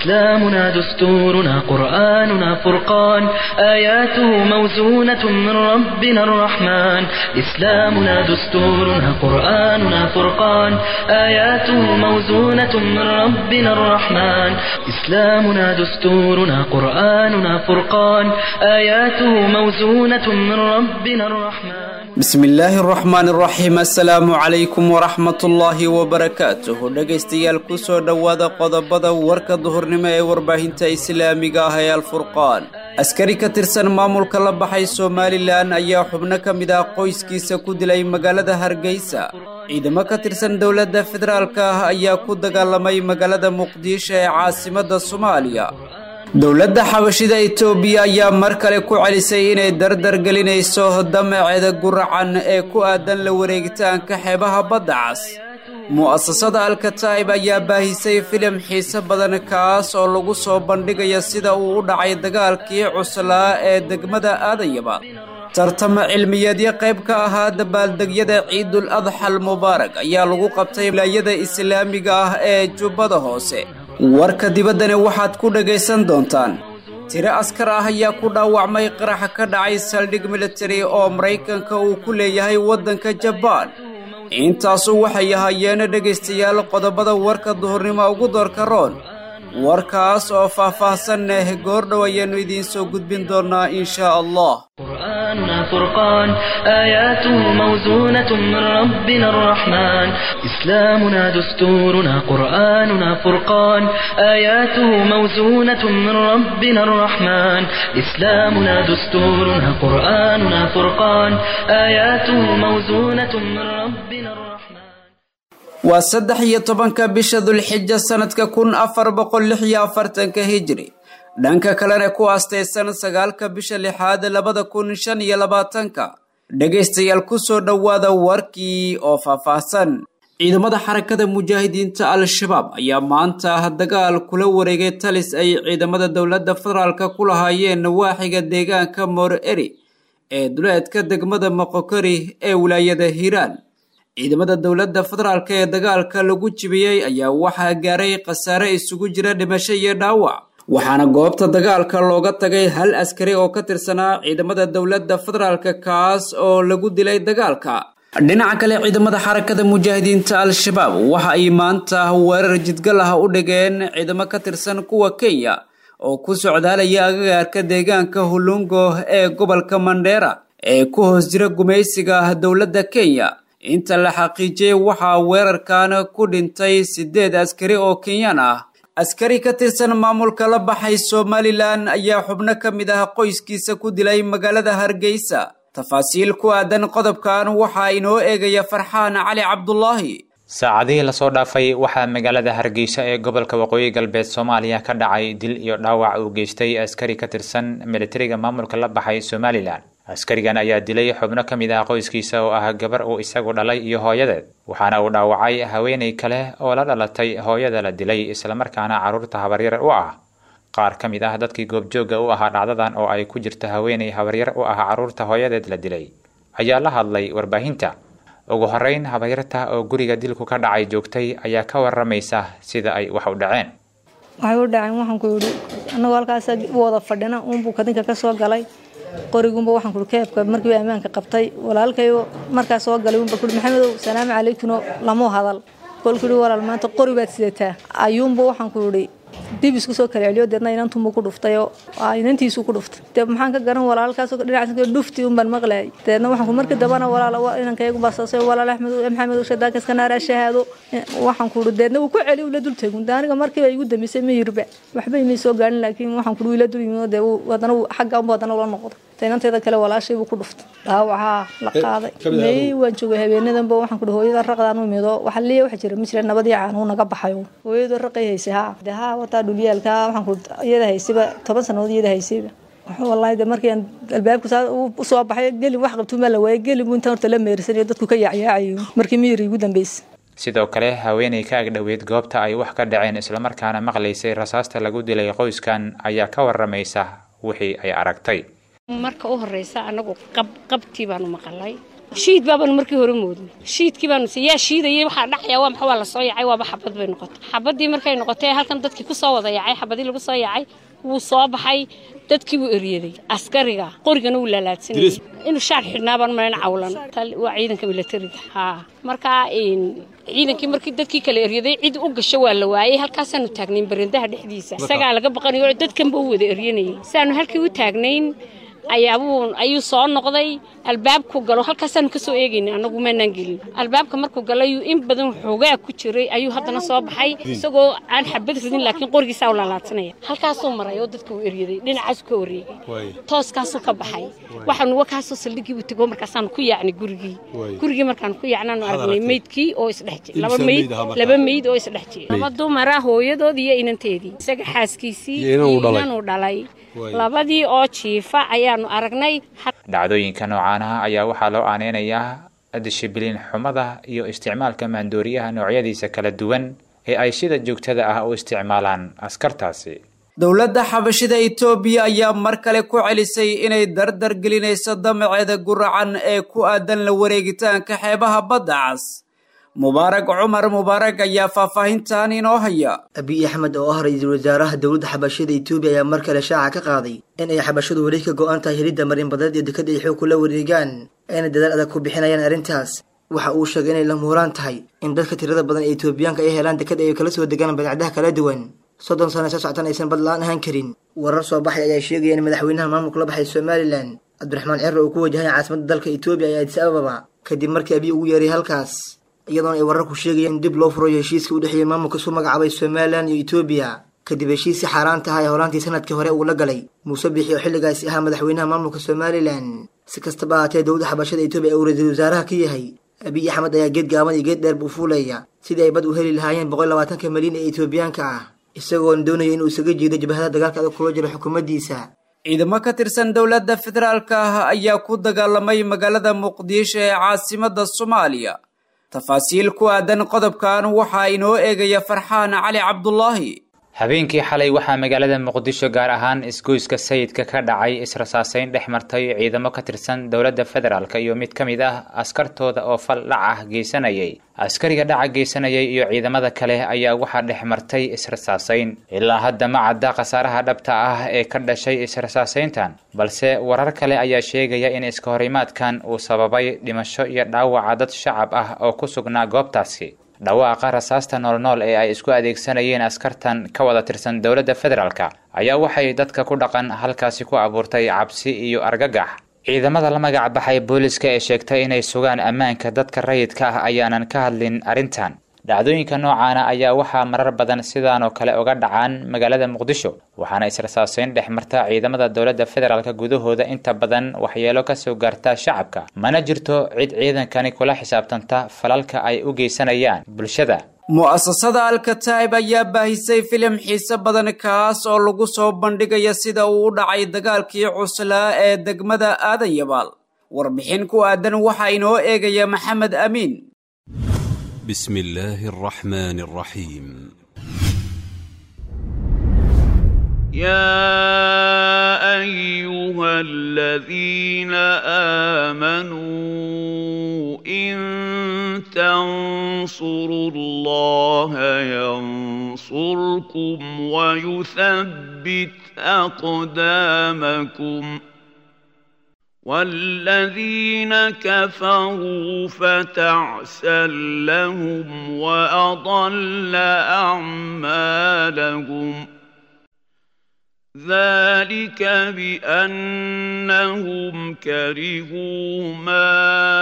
إسلامنا دستورنا قرآننا فرقان آياته موزونة من ربنا الرحمن إسلامنا دستورنا قرآننا فرقان آياته موزونة من ربنا الرحمن إسلامنا دستورنا قرآننا فرقان آياته موزونة من ربنا الرحمن bismi illaahi araxmaan araxiim assalaamu calaykum waraxmatullaahi wabarakaatuh dhegaystayaal kusoo dhowaada qodobada warka duhurnimo ee warbaahinta islaamiga ah ee alfurqaan askari ka tirsan maamulka la baxay somalilan ayaa xubno ka mid ah qoyskiisa ku dilay magaalada hargeysa ciidamo ka tirsan dowladda federaalka ah ayaa ku dagaalamay magaalada muqdisho ee caasimadda soomaaliya dowladda xabashida etoobiya ayaa mar kale ku celisay inay dardar gelinayso damaceeda guracan ee ku aadan la wareegitaanka xeebaha badda cas mu'asasada alkataib ayaa baahisay filim xiise badan kaas oo lagu soo bandhigaya sida uu u dhacay dagaalkii cuslaa ee degmada aadayaba tartamo cilmiyeedyo qayb ka ahaa dabaaldegyada ciidul adxal mubaarak ayaa lagu qabtay wilaayada islaamiga ah ee jubbada hoose warka dibaddani waxaad ku dhagaysan doontaan tiro askar ah ayaa ku dhaawacmay qaraxa ka dhacay saldhig militari oo maraykanka uu ku leeyahay waddanka jabaan intaasu waxay ahaayeen dhegaystayaal qodobada warka duhurnimo ugu doorka roon warkaas oo faah-faahsan eh goordhow ayaannu idiin soo gudbin doonnaa inshaa allah قرآننا فرقان آياته موزونة من ربنا الرحمن إسلامنا دستورنا قرآننا فرقان آياته موزونة من ربنا الرحمن إسلامنا دستورنا قرآننا فرقان آياته موزونة من ربنا الرحمن waa saddex iyo tobanka bisha dulxija sanadka kun afar boqol lix iyo afartanka hijri dhanka kalena ku aastaysan sagaalka bisha lixaad labada kun shan iyo labaatanka dhegaystayaal kusoo dhowaada warkii oo faahfaahsan ciidamada xarakada mujaahidiinta al-shabaab ayaa maanta dagaal kula wareegay talis ay ciidamada dowladda federaalka ku lahaayeen nawaaxiga deegaanka moor eri ee duleedka degmada moqokori ee wilaayada hiiraan ciidamada dowladda federaalk ee dagaalka lagu jibiyey ayaa waxaa gaaray khasaare isugu jira dhimasho iyo dhaawac waxaana goobta dagaalka looga tagay hal askari oo ka tirsanaa ciidamada dowladda federaalk kaas oo lagu dilay dagaalka dhinaca kale ciidamada xarakada mujaahidiinta al-shabaab waxa ay maanta weerar jidgal ah u dhigeen ciidamo ka tirsan kuwa kenya oo ku socdaalaya agagaarka deegaanka hulungo ee gobolka mandheera ee ku hoos jira gumaysiga dowladda kenya inta la xaqiijiyey waxaa weerarkan ku dhintay siddeed askari oo kenyaan ah askari ka tirsan maamulka la baxay somalilan ayaa xubno ka mid ah qoyskiisa ku dilay magaalada hargeysa tafaasiil ku aadan qodobkan waxaa inoo eegaya farxaan cali cabdulaahi saacadihii lasoo dhaafay waxaa magaalada hargeysa ee gobolka waqooyi galbeed soomaaliya ka dhacay dil iyo dhaawac uu geystay askari ka tirsan militariga maamulka la baxay somalilan askarigan ayaa dilay xubno ka mid ah qoyskiisa oo ah gabar uu isagu dhalay iyo hooyadeed waxaana uu dhaawacay haweenay kale oo la dhalatay hooyada la dilay islamarkaana carruurta habaryar u ah qaar ka mid ah dadkii goobjoogga u ahaa dhacdadan oo ay ku jirta haweenay habaryar u ah carruurta hooyadeed la dilay ayaa la hadlay warbaahinta ugu horreyn habaryarta oo guriga dilku ka dhacay joogtay ayaa ka waramaysa sida ay wax u dhaceen waxay u dhaceen waxaan ku yidhi annagoo halkaas u wada fadhina uunbuu kadinka ka soo galay qorigunba waxaan kuhi keebka markiiba ammaanka qabtay walaalkayo markaa soo galay unba kuhi maxamedow salaamu calaykuno lamu hadal kolkuuhi walaal maanta qori baad sidataa ayuunba waxaan ku yidhi dib isku soo kala celiyo deedna inantunbu ku dhuftayoo inantiisu ku dhuftay dee maxaan ka garan walaalkaasoo dhinaca dhufti unbaan maqlayay deedna waxaan ku markii dambana walaal inankaygu baasasay walaal axmed maxamed shadaakaska naara shahaado waxaan ku yidhi deedna wuu ku celi ula dul tegun aniga markiiba igu dambeysay ma yirba waxba imay soo gaarin laakiin waxaan ku yidhi ila dul yimid dee haddana xagga unba haddana ula noqday inanteeda kale walaashay buu ku dhuftay dhaawacaa la qaaday may waan joogay habeenadanba waxaan ku hooyada raqdaan u mido waxa liya waxa jira ma jira nabadii caanuu naga baxayo hooyadu raqay haysay haa de haa wataa dhulyaalka waxaan ku iyada haysayba toban sannadood iyada haysayba wallaahi de markii aan albaabku saa u soo baxay gelin wax qabtuu ma la waayay gelin buu intaan horta la meersanayo dadku ka yaacyaacayo markii miyiri igu dambeysay sidoo kale haweenay ka agdhoweyd goobta ay wax ka dhaceen islamarkaana maqlaysay rasaasta lagu dilay qoyskan ayaa ka waramaysa wixii ay aragtay marka u horeysa anagu qabtii baanu maqalay shiid baabanu markii hore moodnay shiidkii baanu si yaa shiidayay waxaa dhacaya waa maxa waa la soo yacay waaba xabad bay noqotay xabaddii markay noqotay halkan dadkii ku soo wada yacay xabadii lagu soo yacay wuu soo baxay dadkii wuu eryaday askariga qorigana wuu laalaadsanayay inuu shaar xidhnaa baan malan cawlan waa ciidanka milatariga haa markaa ciidankii markii dadkii kala eryaday cid u gasho waa la waayey halkaasaanu taagnayn barendaha dhexdiisa isagaa laga baqanayo dadkanba u wada eryanayay saanu halkii u taagnayn ayaabuu ayuu soo noqday albaabku galo halkaasaanu ka soo eegayna annagu maanaan gelin albaabka markuu galayuu in badan xoogaa ku jiray ayuu haddana soo baxay isagoo aan xabad ridin laakiin qorigiisaa u laalaadsanaya halkaasuu maray oo dadka uu eryaday dhinacaasuu ka wareegay tooskaasuu ka baxay waxaanu wakaasoo saldhigii buu tego markaasaanu ku yaacnay gurigii gurigii markaanu ku yaacnaanu aragnay meydkii oo isdhex jira laba meyd laba meyd oo isdhex jira laba dumara hooyadood iyo inanteedii isaga xaaskiisii iyo inanuu dhalay labadii oo jiifa ayaanu aragnay dhacdooyinka noocaanaha ayaa waxaa loo aaneynayaa dishibiliin xumada iyo isticmaalka maandooriyaha noocyadiisa kala duwan ee ay sida joogtada ah u isticmaalaan askartaasi dowladda xabashida itoobiya ayaa mar kale ku celisay inay dardar gelinayso damaceeda guracan ee ku aadan la wareegitaanka xeebaha badda cas mubaarag cumar mubaarag ayaa faahfaahintan inoo haya abiy axmed oo ah ra-iisul wasaaraha dowladda xabashada etoobiya ayaa mar kale shaaca ka qaaday in ay xabashadu weli ka go-an tahay helidda marinbadeed iyo dekada ay xoog kula wareegaan ayna dadaal adag ku bixinayaan arrintaas waxa uu sheegay inay la muuraan tahay in dadka tirada badan ee etoobiyaanka ay helaan dekada ay kala soo degaan badeecadaha kala duwan soddon sano soo soctan aysan bad la-aan ahaan karin warar soo baxay ayaa sheegaya in madaxweynaha maamulka la baxay somalilan cabdiraxmaan cere uu ku wajahay caasimadda dalka etoobiya ee adis ababa kadib markii abiy ugu yeeray halkaas iyadoona ay wararku sheegayaan in dib loo furayo heshiiska u dhexeeyay maamulka isu magacaabay somalilan iyo etoobiya kadib heshiisii xaaraanta ah ee horaantii sanadkii hore uu la galay muuse bixi oo xilligaasi ahaa madaxweynaha maamulka somalilan si kastaba ahaatee dowladda xabashada etoobiya uu ra-iisul wasaaraha ka yahay abiy axmed ayaa geed gaaban iyo geed dheer buu fuulaya sidii ay bad u heli lahaayeen boqol labaatanka malyan ee etoobiyaanka ah isagoona doonaya inuu isaga jiido jabahada dagaalka adag kula jiro xukuumaddiisa ciidamo ka tirsan dowladda federaalka ah ayaa ku dagaalamay magaalada muqdisho ee caasimadda soomaaliya tafaasiil ku aadan qodobkan waxaa inoo eegaya farxaan cali cabdulaahi habeenkii xalay waxaa magaalada muqdisho gaar ahaan isgoyska sayidka ka dhacay israsaaseyn dhex martay ciidamo ka tirsan dowladda federaalk iyo mid ka mid ah askartooda oo fal dhac ah geysanayay askariga dhaca geysanayay iyo ciidamada kale ayaa waxaa dhex martay israsaaseyn ilaa hadda ma cadda khasaaraha dhabta ah ee ka dhashay israsaaseyntan balse warar kale ayaa sheegaya in iskahorimaadkan uu sababay dhimasho iyo dhaawaca dad shacab ah oo ku sugnaa goobtaasi dhawaaqa rasaasta noolnool ee ay isku adeegsanayeen askartan ka wada tirsan dowladda federaalka ayaa waxay dadka ku dhaqan halkaasi ku abuurtay cabsi iyo argagax ciidamada la magac baxay booliska ee sheegtay inay sugaan ammaanka dadka rayidka ah ayaanan ka hadlin arrintan dhacdooyinka noocaana ayaa waxaa marar badan sidaanoo kale uga dhacaan magaalada muqdisho waxaana israsaaseyn dhex marta ciidamada dowladda federaalk gudahooda inta badan waxyeelo kasoo gaarta shacabka mana jirto cid ciidankani kula xisaabtanta falalka ay u geysanayaan bulshada mu'asasada alkataib ayaa baahisay filim xiise badan kaas oo lagu soo bandhigaya sida uu u dhacay dagaalkii cuslaa ee degmada aadan yabaal warbixin ku aadan waxaa inoo eegaya maxamed amiin بسم الله الرحمن الرحيم يا ايها الذين امنوا ان تنصروا الله ينصركم ويثبت اقدامكم والذين كفروا فتعسا لهم واضل اعمالهم ذلك بانهم كرهوا ما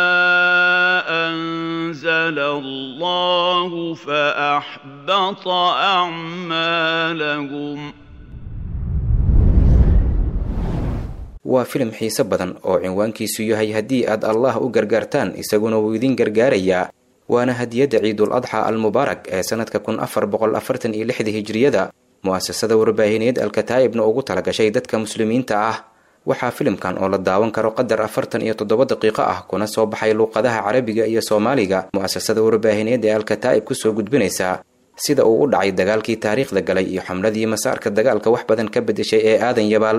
انزل الله فاحبط اعمالهم waa filim xiise badan oo cinwaankiisu yahay haddii aad allah u gargaartaan isaguna wuu idin gargaarayaa waana hadiyadda ciidul adxa almubaarak ee sanadka kun afar boqol afartan iyo lixda hijriyada mu'asasada warbaahineed alkataa'ibna ugu talagashay dadka muslimiinta ah waxaa filimkan oo la daawan karo qadar afartan iyo toddoba daqiiqo ah kuna soo baxay luuqadaha carabiga iyo soomaaliga mu'asasada warbaahineed ee alkataa'ib kusoo gudbinaysaa sida uu u dhacay dagaalkii taariikhda galay iyo xamladii masaarka dagaalka wax badan ka bedeshay ee aadan yabaal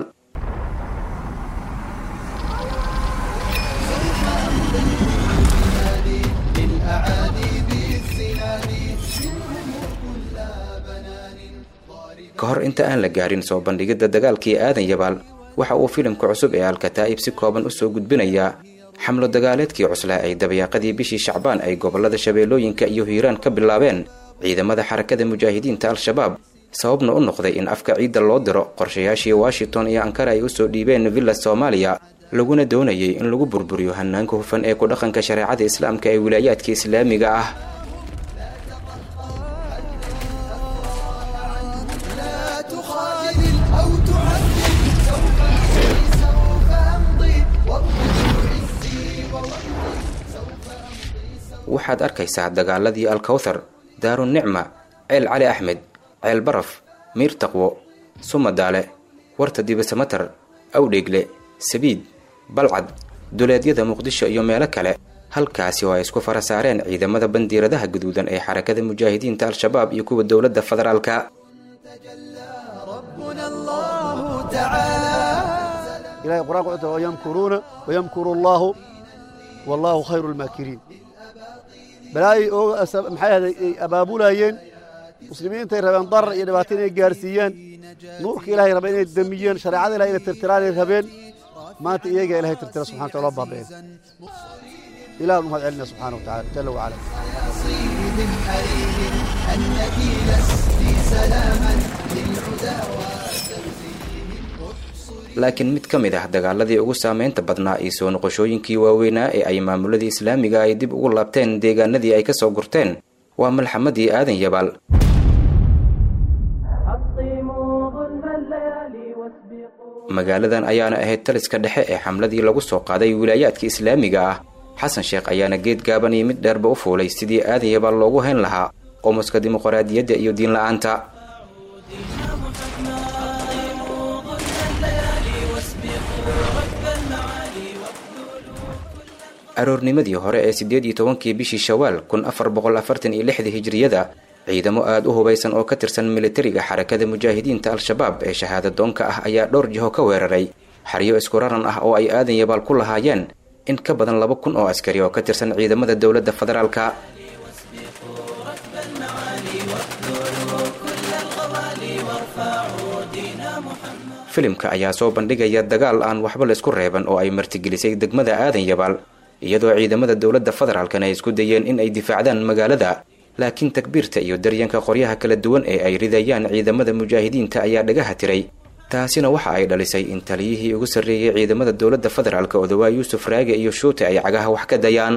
ka hor inta aan la gaarin soo bandhigidda dagaalkii aadan yabaal waxa uu filimka cusub ee alkataa'ib si kooban usoo gudbinayaa xamlo dagaaleedkii cuslaa ay dabayaaqadii bishii shacbaan ay gobollada shabeellooyinka iyo hiiraan ka bilaabeen ciidamada xarakada mujaahidiinta al-shabaab sababna u noqday in afka ciidda loo diro qorshayaashii washington iyo ankara ay usoo dhiibeen villa soomaaliya laguna doonayay in lagu burburiyo hanaanka hufan ee ku dhaqanka shareecada islaamka ee wilaayaadka islaamiga ah waxaad arkaysaa dagaaladii alkawthar daarunicma ceel cali axmed ceel baraf miir taqwo sumadaale warta dibasamatar awdheegle sabiid balcad duleedyada muqdisho iyo meelo kale halkaasi oo ay isku fara saareen ciidamada bandiiradaha guduudan ee xarakada mujaahidiinta al-shabaab iyo kuwa dowladda federaalka ilahay qur-aanka wuxuu tahay wayamkuruuna wayamkuru allaahu wallaahu khayru lmaakiriin balaayay ooga maxay ahday ay abaabulayeen muslimiintay rabeen darar iyo dhibaato inay gaarsiiyaan nuurka ilahay rabeen inay damiyeen shareecada ilahay inay tirtiraanay rabeen maanta iyagaa ilahay tirtira subxana wataala loo baaba'een ilaah u mahad celina subxaana wa tacaala jala wacala laakiin mid ka mid ah dagaaladii ugu saameynta badnaa iyo soo noqoshooyinkii waaweynaa ee ay maamuladii islaamiga ay dib ugu laabteen deegaanadii ay ka soo gurteen waa malxamadii aadan yabaal magaaladan ayaana ahayd taliska dhexe ee xamladii lagu soo qaaday wilaayaadka islaamiga ah xasan sheekh ayaana geed gaaban iyo mid dheerba u fuulay sidii aadan yabaal loogu hayn lahaa qomuska dimuqraadiyadda iyo diinla-aanta aroornimadii hore ee siddeed iyo tobankii bishii shawaal kun afar boqol afartan iyo lixdii hijriyada ciidamo aada u hubaysan oo ka tirsan militariga xarakada mujaahidiinta al-shabaab ee shahaadadoonka ah ayaa dhowr jiho ka weeraray xaryo isku raran ah oo ay aadan yabaal ku lahaayeen in ka badan laba kun oo askari oo ka tirsan ciidamada dowladda federaalka filimka ayaa soo bandhigaya dagaal aan waxba laysku reeban oo ay martigelisay degmada aadan yabaal iyadoo ciidamada dowladda federaalkana ay isku dayeen in ay difaacdaan magaalada laakiin takbiirta iyo daryanka qoryaha kala duwan ee ay ridayaan ciidamada mujaahidiinta ayaa dhagaha tiray taasina waxa ay dhalisay in taliyihii ugu sarreeyey ciidamada dowladda federaalk odawaa yuusuf raage iyo shuute ay cagaha wax ka dayaan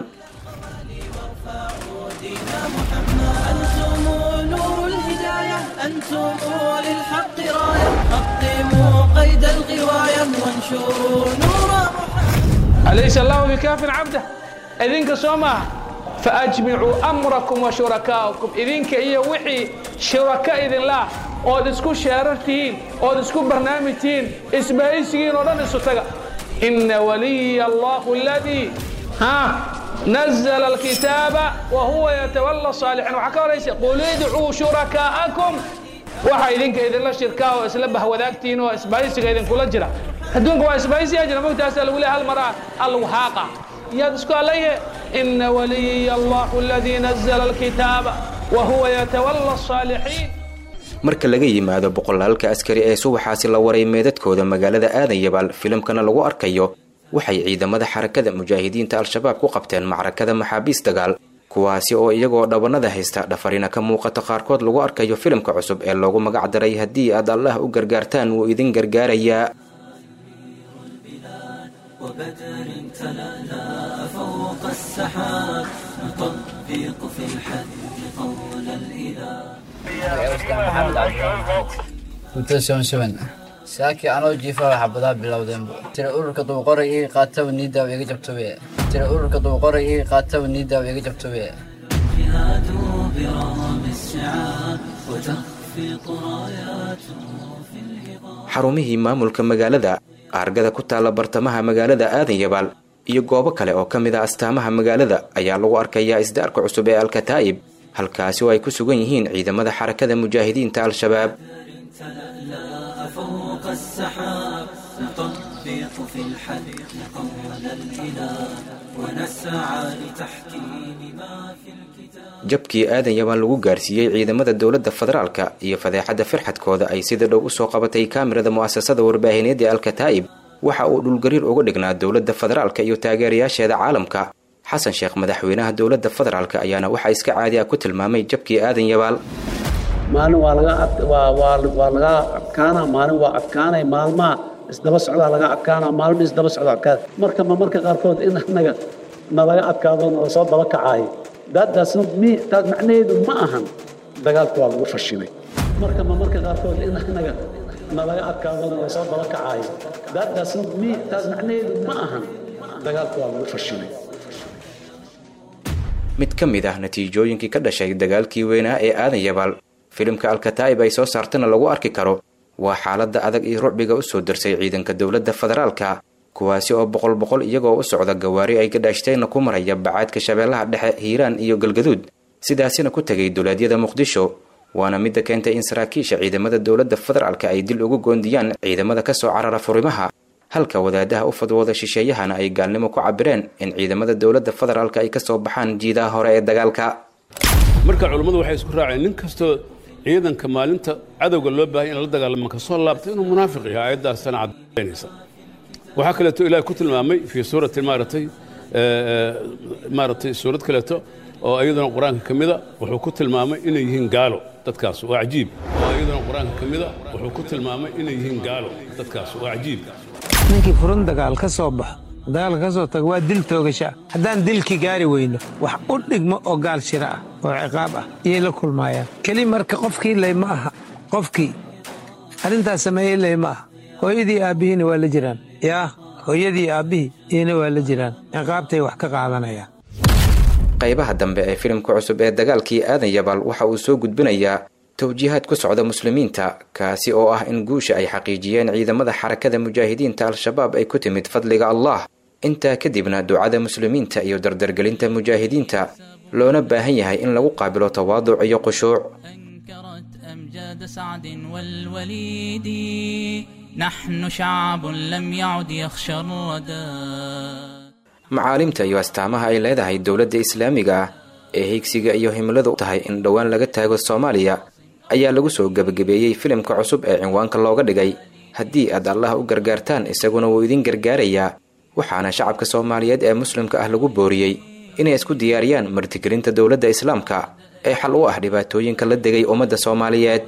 أليس الله بكاف عبده إذنك سوما فأجمعوا أمركم وشركاءكم إذنك إيا وحي شركاء إذن الله ood isku sheerartihiin ood isku barnaamijtihiin isbaaysigiin oo dhan isu taga ina waliya allahu aladii ha nazla alkitaaba wa huwa yatawalla saalixiin waxaa ka horaysa qul idcuu shurakaa'akum waxa idinka idinla shirkaa oo isla bahwadaagtihiin oo isbaaysiga idinkula jira adduunka waa isbaaysiyaa jira mogtaasa lagu leehay hal maraa allagu haaqa yaad isku allayhe ina waliya allahu aladii nazla alkitaaba wa huwa yatawalla asaalixiin marka laga yimaado boqolaalka askari ee subaxaasi la waray meedadkooda magaalada aadan yabaal filimkana lagu arkayo waxay ciidamada xarakada mujaahidiinta al-shabaab ku qabteen macrakada maxaabiis dagaal kuwaasi oo iyagoo dhabanada haysta dhafarina ka muuqato qaarkood lagu arkayo filimka cusub ee loogu magac daray haddii aad allah u gargaartaan wuu idin gargaarayaa وبدر تلالا فوق السحاب نطبق في الحد قول الإله saakii anoo jiifa xabadaha bilowdeenbu tira ururka dubuqoray ii qaataba niidaaw iga jabtobe tira ururka dubuqoray ii qaataba niidaaw iga jabtobe جهادوا برغم السعاب وتخفق راياته في الهضاب xarumihii maamulka magaalada aargada ku taalla bartamaha magaalada aadan yabaal iyo goobo kale oo ka mid a astaamaha magaalada ayaa lagu arkayaa isdaarka cusub ee alkataa'ib halkaasi oo ay ku sugan yihiin ciidamada xarakada mujaahidiinta al-shabaab تلألأ فوق السحاب نطبق نخبط في الحلق قول الإله ونسعى لتحكيم ما في الكتاب jabkii aadan yabaan lagu gaarsiiyey ciidamada dowladda federaalka iyo fadeexadda firxadkooda ay sida dhow usoo qabatay kaamirada mu'asasada warbaahineed ee alkataa'ib waxa uu dhulgariir uga dhignaa dowladda federaalka iyo taageerayaasheeda caalamka xasan sheekh madaxweynaha dowladda federaalka ayaana waxaa iska caadi ah ku tilmaamay jabkii aadan yabaal maalin waa laga waa waa waa laga adkaanaa maalin waa adkaanay maalmaha isdaba socdaa laga adkaanaa maalmo isdaba socda adkaada marka ma marka qaarkood in anaga nalaga adkaado nala soo daba kacaayo daadaasna mi taas macnaheedu ma ahan dagaalka waa lagu fashilay marka ma marka qaarkood in anaga nalaga adkaado nala soo daba kacaayo daadaasna mi taas macnaheedu ma ahan dagaalka waa lagu fashilay mid ka mid ah natiijooyinkii ka dhashay dagaalkii weynaa ee aadan yabaal filimka alkataa'ib ay soo saartana lagu arki karo waa xaaladda adag iyo rucbiga u soo darsay ciidanka dowladda federaalka kuwaasi oo boqol boqol iyagoo u socda gawaari ay gadhaashteenna ku maraya bacaadka shabeellaha dhexe hiiraan iyo galgaduud sidaasina ku tegay duleedyada muqdisho waana midda keentay in saraakiisha ciidamada dowladda federaalka ay dil ugu goondiyaan ciidamada ka soo carara furimaha halka wadaadaha u fadwooda shisheeyahana ay gaalnimo ku cabireen in ciidamada dowladda federaalka ay ka soo baxaan jiidaha hore ee dagaalka marka culummadu waxay isku raaceen nin kastoo ciidanka maalinta cadowga loo baahaya in la dagaalamo ka soo laabtay inuu munaafiq yahay aayaddaasana caddaynaysa waxaa kaleeto ilaah ku tilmaamay fii suurati maaratay maaratay suurad kaleeto oo iyaduna qur-aanka ka mida wuxuu ku tilmaamay inay yihiin gaalo dadkaas waa cajiib oo iyaduna qur-aanka ka mida wuxuu ku tilmaamay inay yihiin gaalo dadkaas waa cajiib ninkii furun dagaal ka soo baxo dagaalka ka soo tago waa dil toogasha haddaan dilkii gaari weyno wax u dhigmo oo gaal shira ah oo ciqaab ah iyay la kulmaayaan keli marka qofkii ley ma aha qofkii arrintaas sameeyey ley ma aha hooyadii aabbihiina waa la jiraan yaa hooyadii aabbihii iyana waa la jiraan ciqaabtay wax ka qaadanayaan qaybaha dambe ee filimka cusub ee dagaalkii aadan yabaal waxa uu soo gudbinayaa towjiihaad ku socda muslimiinta kaasi oo ah in guusha ay xaqiijiyeen ciidamada xarakada mujaahidiinta al-shabaab ay ku timid fadliga allah intaa kadibna ducada muslimiinta iyo dardargelinta mujaahidiinta loona baahan yahay in lagu qaabilo tawaaduc iyo khushuuc أمجاد سعد والوليد نحن شعب لم يعد يخشى الردى macaalimta iyo astaamaha ay leedahay dowladda islaamiga ah ee higsiga iyo himiladu tahay in dhowaan laga taago soomaaliya ayaa lagu soo gebagabeeyey filimka cusub ee cinwaanka looga dhigay haddii aad allah u gargaartaan isaguna wuu idin gargaarayaa waxaana shacabka soomaaliyeed ee muslimka ah lagu booriyey inay isku diyaariyaan martigelinta dowladda islaamka ee xal u ah dhibaatooyinka la degay ummadda soomaaliyeed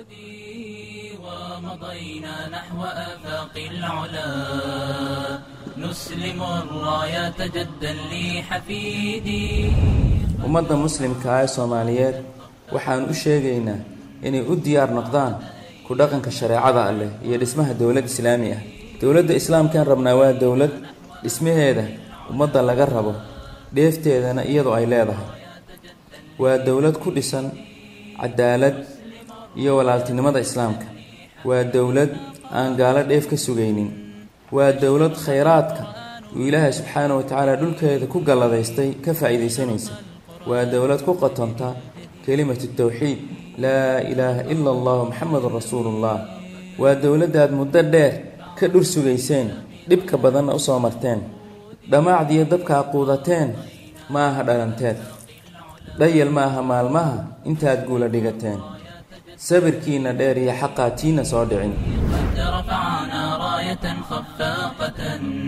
ummadda muslimka ah ee soomaaliyeed waxaan u sheegaynaa inay u diyaar noqdaan ku dhaqanka shareecada alleh iyo dhismaha dowlad islaami ah dowladda islaamkaan rabnaa waa dowlad dhismaheeda ummadda laga rabo dheefteedana iyadoo ay leedahay waa dowlad ku dhisan cadaalad iyo walaaltinimada islaamka waa dowlad aan gaalo dheef ka sugaynin waa dowlad khayraadka uu ilaahay subxaana wa tacaala dhulkeeda ku galladaystay ka faa'iidaysanaysa waa dowlad ku qatonta kelimatu tawxiid laa ilaaha ila allahu maxamedun rasuulullah waa dowladdaad muddo dheer ka dhur sugayseen dhibka badanna u soo marteen dhammaacdiyo dabkaa quudateen ma aha dhalanteed dhayal ma aha maalmaha intaad guula dhigateen sabirkiinna dheer iyo xaqaa tiina soo dhicin رفعنا راية خفاقة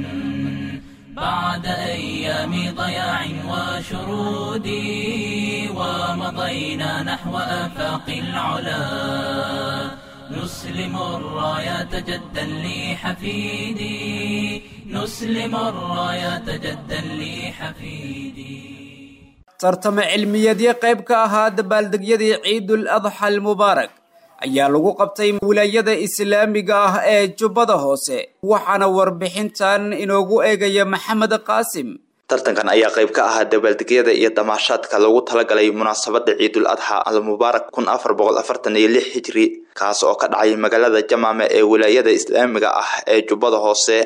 بعد أيام ضياع وشرود ومضينا نحو آفاق العلا نسلم الرايات جدا لحفيدي نسلم الرايات جدا لحفيدي tartamo cilmiyeedyo qayb ka ahaa dabaaldegyadii ciidul adxa almubaarak ayaa lagu qabtay wilaayada islaamiga ah ee jubbada hoose waxaana warbixintan inoogu eegaya maxamed qaasim tartankan ayaa qayb ka ahaa dabaaldegyada iyo damaashaadka loogu talagalay munaasabada ciidul adxa almubaarak kun afar boqol afartan iyo lix hijri kaas oo ka dhacay magaalada jamaame ee wilaayada islaamiga ah ee jubbada hoose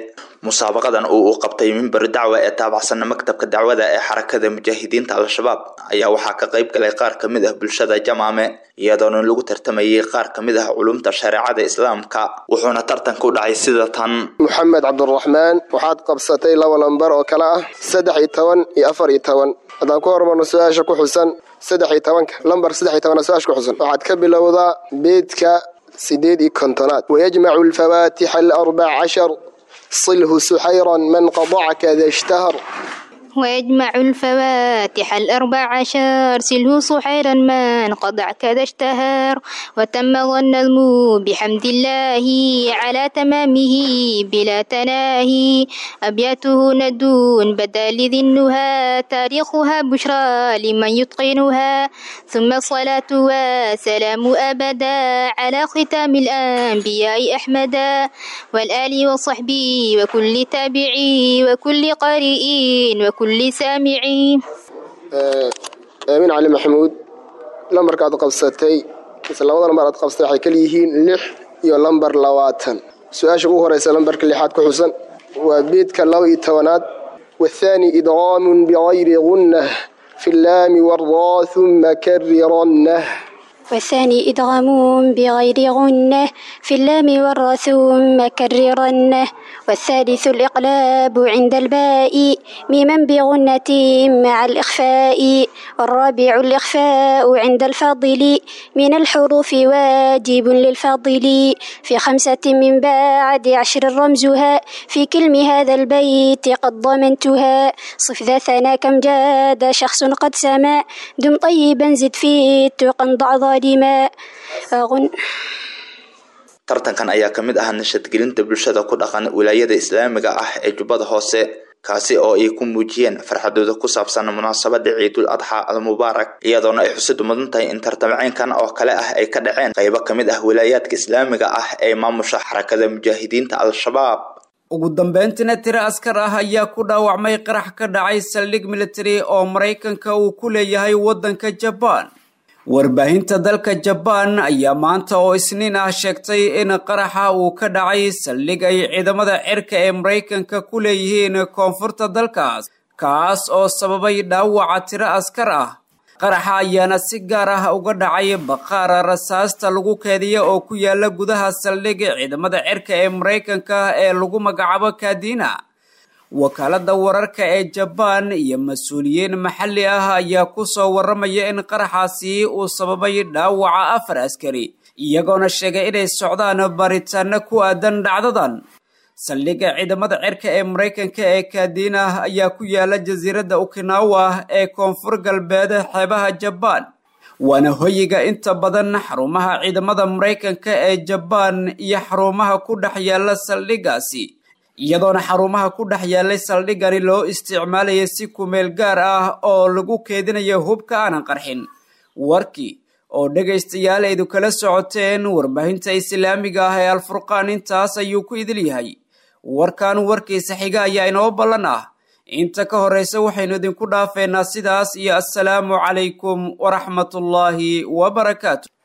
musaabaqadan uu u qabtay mimbar dacwa ee taabacsan maktabka dacwada ee xarakada mujaahidiinta al-shabaab ayaa waxaa ka qayb galay qaar ka mid ah bulshada jamaame iyadoona lagu tartamayay qaar ka mid ah culumta shareecada islaamka wuxuuna tartanka u dhacay sida tan moxamed cabduraxmaan waxaad qabsatay laba lambar oo kale ah saddex iyo toban iyo afar iyo toban haddaan ku hormarno su-aasha ku xusan saddex iyo tobanka lambar saddex iyo tobana su-aasha ku xusan waxaad ka bilowdaa beedka sideed iyo kontonaad wayajmacu alfawaatixa alarbac cashar صله سحيرا من قضعك ذا اشتهر ويجمع الفواتح الأربع عشر سله صحيرا من قضع كذا اشتهر وتم ظن المو بحمد الله على تمامه بلا تناهي أبياته ندون بدا لذي النهى تاريخها بشرى لمن يتقنها ثم الصلاة والسلام أبدا على ختام الأنبياء أحمدا والآل وصحبه وكل تابعي وكل قارئ وكل كل سامعين aamin cali maxamuud lambarka aad qabsatay mise labada lambar aad qabsatay waxay kala yihiin lix iyo lambar labaatan su-aasha ugu horeysa lambarka lixaad ku xusan waa beedka laba iyo tobanaad wathaani idqaamun bigayri gunnah fi llaami wardaa huma kariranah والثاني إدغام بغير غنة في اللام والراء ثم كررنه والثالث الإقلاب عند الباء ميما بغنة مع الإخفاء والرابع الإخفاء عند الفاضل من الحروف واجب للفاضل في خمسة من بعد عشر رمزها في كلم هذا البيت قد ضمنتها صف ذا ثنا كم جاد شخص قد سما دم طيبا زد في التقى ضع tartankan ayaa ka mid ah nashadgelinta bulshada ku dhaqan wilaayada islaamiga ah ee jubbada hoose kaasi oo ay ku muujiyeen farxadooda ku saabsan munaasabada ciidul adxa almubaarak iyadoona ay xusid mudan tahay in tartamceynkan oo kale ah ay ka dhaceen qaybo ka mid ah wilaayaadka islaamiga ah ee maamusha xarakada mujaahidiinta al-shabaab ugu dambeyntiina tiro askar ah ayaa ku dhaawacmay qarax ka dhacay saldhig military oo maraykanka uu ku leeyahay waddanka jabaan warbaahinta dalka jabaan ayaa maanta oo isniin ah sheegtay in qaraxa uu ka dhacay saldhig ay ciidamada cirka ee maraykanka ku leeyihiin koonfurta dalkaas kaas oo sababay dhaawaca tiro askar ah qaraxa ayaana si gaar ah uga dhacay baqaara rasaasta lagu keediya oo ku yaala gudaha saldhig ciidamada cirka ee maraykanka ee lagu magacaabo kadina wakaalada wararka ee jabaan iyo mas-uuliyiin maxalli ah ayaa ku soo warramaya in qaraxaasi uu sababay dhaawaca afar askari iyagoona sheegay inay socdaan baaritaano ku aadan dhacdadan saldhigga ciidamada cirka ee maraykanka ee kadina ayaa ku yaala jasiiradda okinawa ee koonfur galbeed xeebaha jabaan waana hoyiga inta badan xarumaha ciidamada maraykanka ee jabaan iyo xarumaha ku dhex yaala saldhiggaasi iyadoona xarumaha ku dhex yaalay saldhiggani loo isticmaalayay si kumeel gaar ah oo lagu keedinayo hubka aanan qarxin warkii oo dhegaystayaal aydu kala socoteen warbaahinta islaamiga ah ee alfurqaan intaas ayuu ku idil yahay warkan warkiisa xiga ayaa inoo ballan ah inta ka horraysa waxaynu idinku dhaafeynaa sidaas iyo assalaamu calaykum waraxmatullaahi wabarakaatu